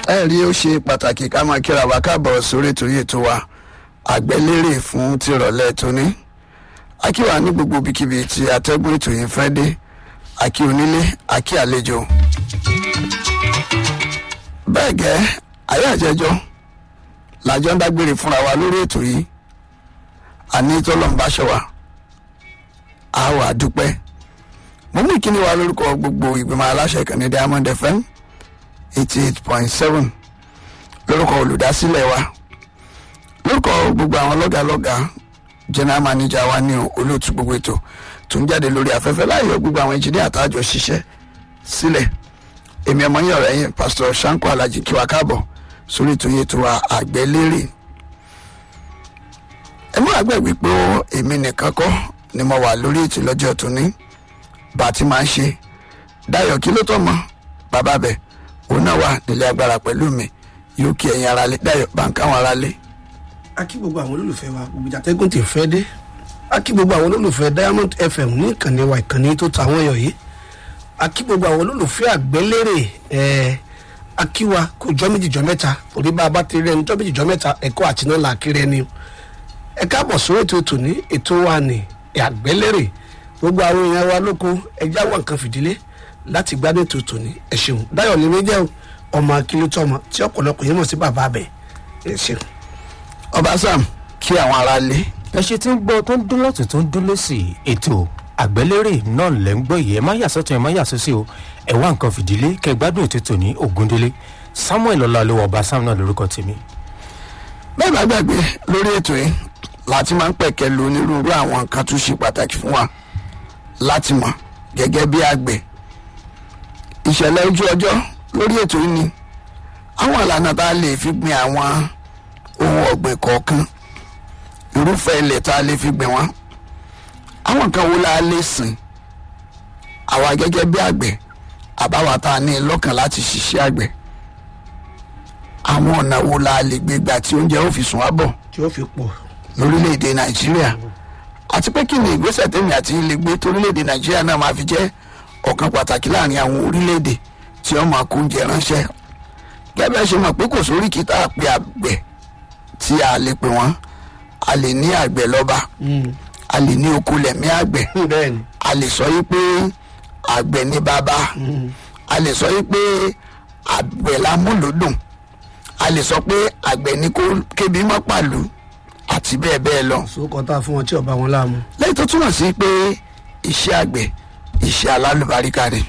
ẹ rí ó ṣe pàtàkì ká máa kíra wa káàbọ̀ sórí ètò yìí tó wa àgbẹ̀lérè fún tìrọ̀lẹ́ tóní akíwà ní gbogbo ibikíbi tí atẹ́gùn ètò yìí fẹ́ dé akí onílé akí àlejò bẹ́ẹ̀ gẹ́ ayé àjẹjọ́ làjọ ń dágbére fúnra wa lórí ètò yìí àní tọ́lọ́mbáṣọ́wà a wà dúpẹ́ mo mú ìkíni wa lórúkọ gbogbo ìgbìmọ̀ aláṣẹ ìkànnì diamond fm eighty eight point seven lórúkọ olùdásílẹ̀ wa lórúkọ gbogbo àwọn lọ́gàlọ́gà general manager wa ní olóòtú gbogbo ètò tó ń jáde lórí afẹ́fẹ́ láyọ̀ gbogbo àwọn engineer àtàjọ ṣiṣẹ́ sílẹ̀ èmi ọmọ yín ọ̀rẹ́ yín pastor sanko alhaji kí wa káàbọ̀ sórí ètò yìí tó wa àgbẹ̀lérè ẹ mú àgbẹ̀ wípé èmi nìkan kọ́ ni mo wà lórí ètò lọ́jọ́ tóní bá a ti máa ń ṣe dayo kí ló tọ́ mọ́ bàbá bẹ̀ òun náà wà nílé agbára pẹ̀lú mi yóò kí ẹ̀yin ara lé dayo bá ń káwọn ara lé. a kí gbogbo àwọn olólùfẹ́ wa gbogbo ìjàtẹ́gùn tí fẹ́ dé a kí gbogbo àwọn olólùfẹ́ diamond fm ní ìkànnì wa ìkànnì tó ta àwọn ẹyọ yìí a kí gbogbo àwọn olólùfẹ́ àgbélérè ẹ̀ a kí wa kó jọ́ méjì jọ́ mẹ́ta torí bá a bá ti rí ẹni jọ́ méjì jọ́ mẹ́ta ẹ̀kọ́ àti náà là á kiri ẹni ẹ káàbọ̀ sórí ètò ètò ní ètò wa ní àgbélérè gbogbo àwọn èèyàn wa lóko ẹjẹ́ àwọn nǹkan fìdílé láti gbádùn ètò ètò ní ẹ ṣeun dáyọ̀ ní méjẹ́ o ọmọ akílótọ́ ọmọ tí ọ̀pọ̀lọpọ̀ yẹn mọ̀ sí bàbá abẹ ẹ ṣeun. ọba sam kí àwọn ara lé. ẹ ṣe tí ń gbọ́ tó ń dún lọ́tún tó ń dún lọ́sì ètò àgbẹ̀lérè náà lẹ́ ń gbọ́ yìí ẹ má yà sọ́tún ẹ má yà sọ́sí o ẹ wá nǹkan fìdílé kẹ gbádùn ètò tòní ògúndélé samuel ọlọ́ọ̀lẹ́wọ̀ ọba sam náà lórúkọ tèmi. bẹ́ẹ̀ bá gbàgbé lórí ètò yìí láti máa ń pẹ̀kẹ́ lu onírúurú àwọn nǹkan tó ṣe pàtàkì fún wa láti mọ̀ gẹ́gẹ́ bí àgbẹ̀ ìṣẹ̀lẹ̀ ojú ọjọ́ lórí ètò yìí ni àwọn ìlànà tá a lè fi gbin àwọn ohun ọ̀gbìn kọ̀ọ̀kan irúfẹ́ ilẹ̀ tá a lè fi gbìn wọ́n àwọn nǹkan wo la lè sìn àwa gẹ́gẹ́ bí àgbẹ̀ àbáwa tá a ní lọ́kàn láti ṣiṣẹ́ àgbẹ̀ àwọn ọ̀nà wo la lè gbé gbà tí oúnjẹ ó fi sùn wá bọ̀ tí ó fi pọ̀ lórílẹ̀‐èdè nàìjíríà àti pé kí ni ìgbésẹ̀ tèmi àti ilé gbé torílẹ̀‐èdè nàìjíríà náà máa fi jẹ́ ọ̀kan pàtàkì láàrin àwọn orílẹ̀‐èdè tí wọ́n máa kó oúnjẹ ránṣẹ́ gẹ́gẹ́ ṣe mọ̀ pé kò sórí kí tá a pe àgbẹ̀ tí a lè pè wọ́n a lè ní àgbẹ̀ lọ́ba a lè ní oko lẹ̀mí àgbẹ̀ bẹ́ẹ̀ ni a lè sọ yí pé àgbẹ̀ ní bàbá a lè sọ yí pé àgbẹ̀ lámúlòdùn a lè sọ pé àgbẹ̀ ní kó kébi mọ́ pàlú àti bẹ́ẹ̀ bẹ́ẹ̀ lọ. sókò tá a fún wọn tí ọba wọn láàmú. lẹ́yìn tó túmọ̀ sí pé iṣẹ́ àgbẹ̀ iṣẹ́ alálùbáríkà ni.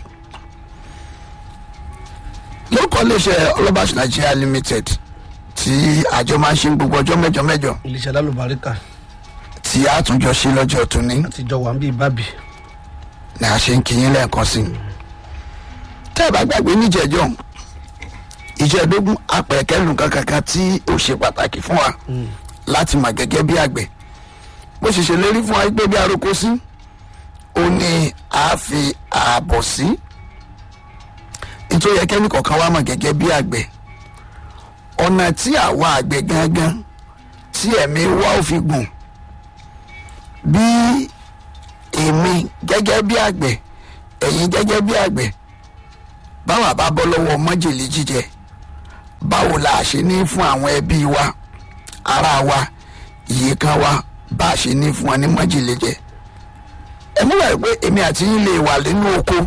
lóòkọ́ iléeṣẹ́ ọlọ́bàṣ nigeria limited tí àjọ máa ń ṣe gbogbo ọjọ́ mẹ́jọ mẹ́jọ iléeṣẹ́ alálùbáríkà tí a tún jọ ṣe lọ́jọ́ tóní àtijọ́ wà ń bí bábì. ni a ṣe ń kíyín lẹ́ẹ̀kan sí i. tẹ́ ẹ bá gbàgbé níjẹ̀jọ́ ìjẹ́dógún apẹ̀kẹ́lù kankan tí ó ṣe pàtàkì fún wa láti mọ̀ gẹ́gẹ́ bí àgbẹ̀ bó ṣe ṣèlérí fún wa pé bí aroko sí ó ní a fi ààbọ̀ sí nítorí ẹkẹ́ni kọ̀ọ̀kan wa mọ̀ gẹ́gẹ́ bí àgbẹ̀ ọ̀nà tí àwa àgbẹ̀ gangan tí ẹ̀mí wa ò fi gùn bí èmi gẹ́gẹ́ bí àgbẹ̀ ẹ̀yin gẹ́gẹ́ bí àgbẹ̀ báwa bá bọ́ lọ́wọ́ májèlé jíjẹ báwo la ṣe ní fún àwọn ẹbí wa ara wa iye kan wa bá a ṣe ní fún wọn ní májèlé jẹ ẹ mú wáyé pé èmi àti yín lè wà nínú oko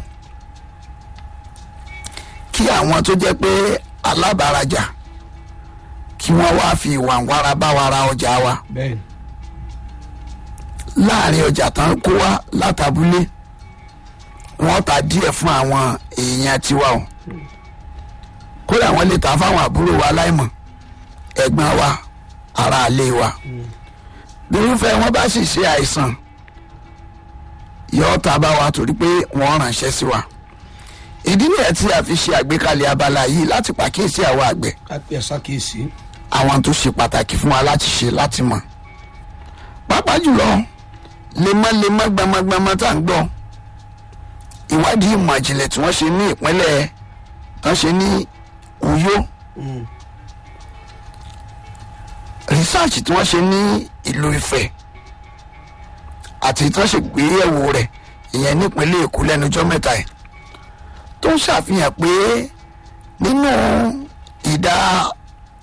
kí àwọn tó jẹ́ pé alábàárajà kí wọ́n wá fi ìwà wára bá wa ra ọjà wa bẹ́ẹ̀ ni láàrin ọjà tán kó wá látàbúlé wọ́n ta díẹ̀ fún àwọn èèyàn tiwa o kódà wọ́n lè ta fáwọn àbúrò wa láìmọ̀ ẹ̀gbọ́n wa ara ilé wa irúfẹ́ wọn bá sì ṣe àìsàn yóò ta bá wa torí pé wọ́n ránṣẹ́ sí wa ìdí nìyẹn tí a fi ṣe àgbékalẹ̀ abala yìí láti pàkíyèsí àwọn àgbẹ̀ ká pè ẹ́ sákèésí. àwọn tó ṣe pàtàkì fún wa láti ṣe láti mọ̀ pàápàá jùlọ lemọ́lemọ́ gbamagbama tá à ń gbọ́ ìwádìí ìmọ̀ ìjìnlẹ̀ tí wọ́n ṣe ní ìpínlẹ̀ tán ṣe ní uyo rìsáàcì tí wọ́n ṣe ní ìlú ifẹ̀ àti tí wọ́n ṣe gbéyẹ̀wò rẹ̀ ìyẹn nípínlẹ̀ èkó lẹ́nujọ́ mẹ́ta ẹ̀ tó ń ṣàfihàn pé nínú ìdá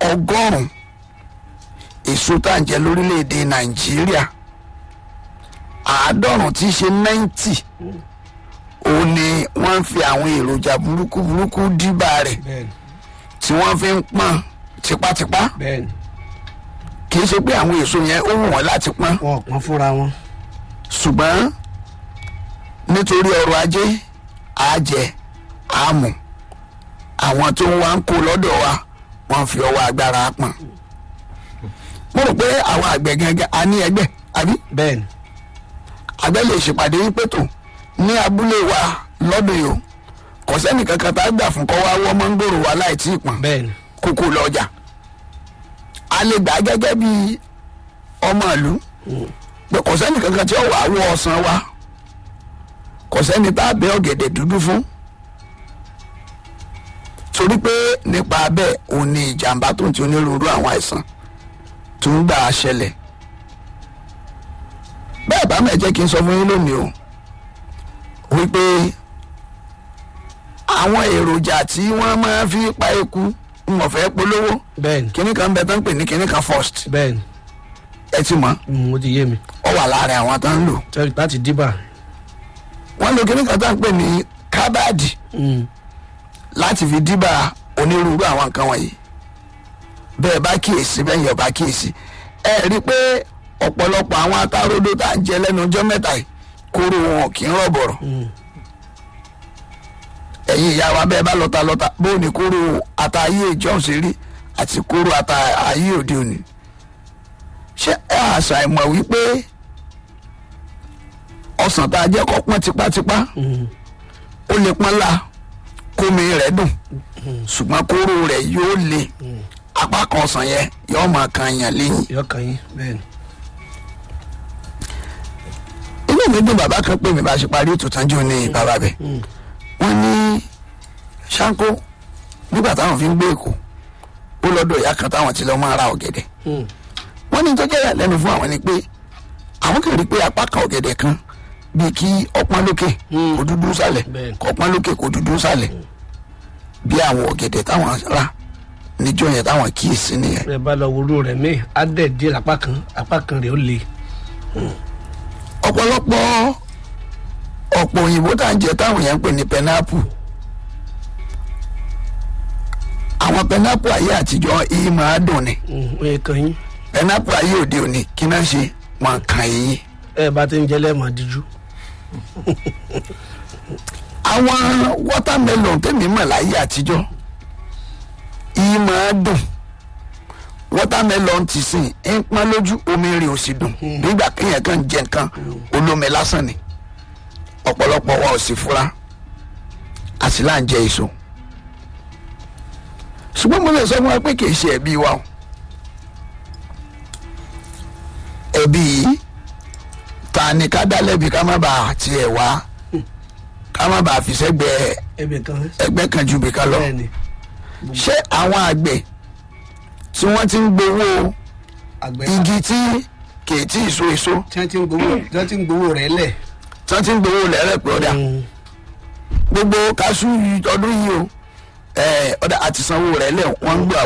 ọgọ́rùn-ún èso tá à ń jẹ lórílẹ̀‐èdè nàìjíríà àádọ́rùn-ún tí í ṣe náìntì òun ni wọ́n ń fi àwọn èròjà burúkú burúkú dìbà rẹ̀ bẹ́ẹ̀ni tí wọ́n fi ń pọ́n tipátipá bẹ́ẹ̀ni kì í ṣe pé àwọn èso yẹn ó wù wọ́n láti pọ́n wọn ò pọn fúnra wọn. ṣùgbọ́n nítorí ọrọ̀ ajé àjẹ àmù àwọn tó ń wá ń kó lọ́dọ̀ wa wọ́n fi ọwọ́ agbára pọ̀n. mo rò pé àwọn àgbẹ̀ gangan a ní ẹgbẹ́ àbí bẹ́ẹ̀ni àgbẹ̀ lè ṣèpàdé yín pẹ̀tò ní abúlé wa lọ́dún yìí o kò sẹ́nì kankan tá a gbà fún kọ́ wá wọ́ mọ́ngòrò wa láì tí ì pọ̀n bẹ́ẹ̀ni kókó lọ́jà a lè gbà á gẹ́gẹ́ bí ọmọ ìlú pé kò sẹ́ni kankan tí ó wà á wọ ọ̀sán wa kò sẹ́ni tá a bẹ ọ̀gẹ̀dẹ̀ dúdú fún torí pé nípa bẹ́ẹ̀ òun ni ìjàmbá tó ń ti onírúurú àwọn àìsàn tó ń gbà á ṣẹlẹ̀ bẹ́ẹ̀ bá mẹ́ jẹ́ kí n sọ fún yín lónìí o wípé àwọn èròjà tí wọ́n máa fi pa eku ń wọ́n fẹ́ polówó bẹ́ẹ̀ni kíní kan bẹ tán pè ní kíní kan first bẹ́ẹ̀ni ẹ ti mọ̀ Mm, ó ti yé mi ọ wà láàrin àwọn tó ń lò Tẹ́- láti dìbà. wọ́n lo kíní kan tán pè ní kábàdì Mm, láti fi dìbà onírúurú àwọn nǹkan wọ̀nyí bẹ́ẹ̀ bá kíyèsí bẹ́ẹ̀ yẹ̀ bá kíyèsí ẹ rí i pé ọ̀pọ̀lọpọ̀ àwọn atáródó tá à ń jẹ lẹ́nu ọjọ́ mẹ́ta yìí kóró wọn kì í rọ̀bọ̀rọ̀ mm, ẹ̀yin ìyá wa bẹ́ẹ̀ bá lọ́ta lọ́ta bóun ni kóró ata ayé ìjọ́un ṣe rí àti kóró ata ayé òde òní ṣé ẹ àṣà ìmọ̀ wípé ọsàn tá a jẹ́ kọ́ pọ́n tipátipá mm. ó lè pọ́n la kómi rẹ̀ dùn ṣùgbọ́n kóró rẹ̀ yóò le apá kan ọsàn yẹn yóò máa kan yàn lẹ́yìn. yọkàn yín bẹ́ẹ̀ni. inú mi dùn bàbá kan pè mí bá a ṣe parí ètò tánjú ní bàbá bẹ̀ wọ́n ní ṣáńkó nígbà táwọn fi ń gbé èkó ó lọ́dọ̀ ìyá kan táwọn ti lọ́ máa ra ọ̀gẹ̀dẹ̀ Mm, wọ́n ní tó jẹ́ ìyàlẹ́nu fún àwọn ni pé àwọn kò rí pé apá kan ọ̀gẹ̀dẹ̀ kan bíi kí ọpọ́n lókè Mm. kó dúdú sálẹ̀ Bẹ́ẹ̀. kó ọpọ́n lókè kó dúdú sálẹ̀ bí àwọn ọ̀gẹ̀dẹ̀ táwọn rà níjọ́ yẹn táwọn kíyèsí nìyẹn. ẹ bá lọ wúrú rẹ̀ mí á dẹ̀ díẹ̀ lápá kan apá kan rẹ̀ ó le. ọ̀pọ̀lọpọ̀ ọ̀pọ̀ òyìnbó tá à ń jẹ táwọn yẹn ń pè ní pẹnápù àwọn pẹnápù ayé àtijọ́ yìí máa dùn ni Mm, ó yẹ kàn yín pẹnápù ayé òde òní kí náà ṣe wọn kàn yín. ẹ bá ti ń jẹ lẹ́ẹ̀mọ́ díjú. àwọn watermelon tèmi mọ̀ láyé àtijọ́ yìí máa dùn watermelon ti sìn ń pọ́n lójú omi rẹ̀ ò sì dùn nígbà kéèyàn kan jẹ nǹkan olómi lásán ni ọ̀pọ̀lọpọ̀ wa ò sì fura a sì là ń jẹ èso ṣùgbọ́n mo lè sọ fún wa pé kì í ṣe ẹ̀bi wa o ẹ̀bi yìí ta ni ká dá lẹ́bi ká má bàa tiẹ̀ wá ká má bàa fi sẹ́gbẹ̀ẹ́ ẹbẹ̀ kan ẹgbẹ́ kan ju bìkan lọ bẹ́ẹ̀ni ṣé àwọn àgbẹ̀ tí wọ́n ti ń gbowó àgbẹ̀ igi tí kì í tí ì so èso tí wọ́n ti ń gbowó tí wọ́n ti ń gbowó rẹ̀ lẹ̀. tí wọ́n ti ń gbowó lẹ́rẹ̀ pọ̀dà Mm, gbogbo kaṣú yìí ọdún yìí o ẹ̀ ọ̀dà àti sanwó rẹ̀ lẹ̀ wọ́n ń gbà